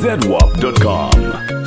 zedwap.com.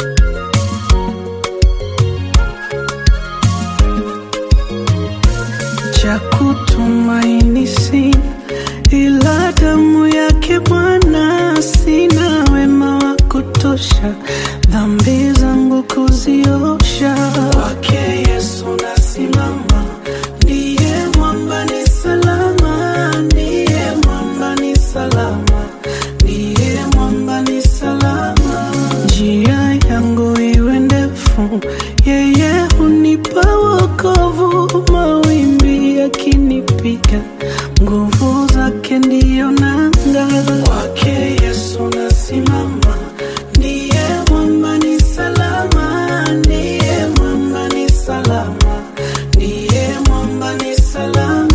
cha kutumaini sina ila damu yake Bwana, sina wema wa kutosha dhambi zangu kuziosha. Kwake Yesu nasimama, ndiye mwamba ni salama, ndiye mwamba ni salama, ndiye mwamba ni salama. Njia yangu iwe ndefu, yeye hunipa wokovu, mawimbi yakinipiga, nguvu zake ndiyo nanga. Kwake Yesu nasimama, ndiye mwamba ni salama, ndiye mwamba ni salama, ndiye mwamba ni salama.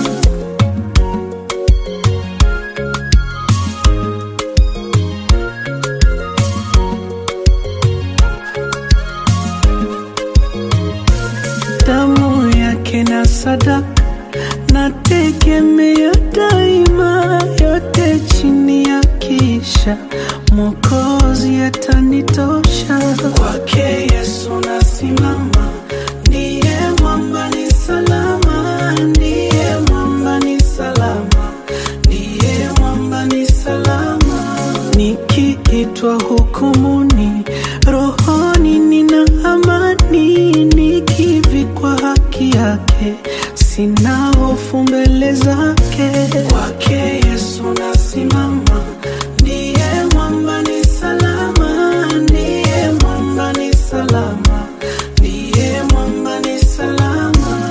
damu yake na sadaka nategemea daima, yote chini ya kisha Mwokozi atanitosha. Kwake Yesu nasimama, ndiye mwamba ni salama, ndiye mwamba ni salama, ndiye mwamba ni salama. Nikiitwa hukumuni, rohoni nina amani, nikivikwa haki yake, sina hofu mbele zake. Kwake Yesu nasimama, ndiye mwamba ni salama, ndiye mwamba ni salama, ndiye mwamba ni salama.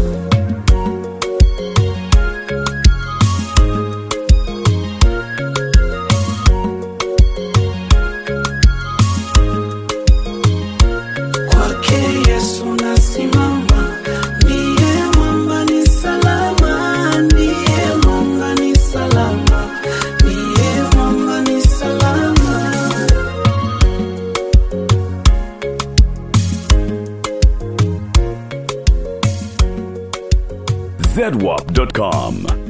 Kwake Yesu nasimama, ndiye mwamba ni salama, ndiye mwamba ni salama, ndiye mwamba ni salama. zedwap.com.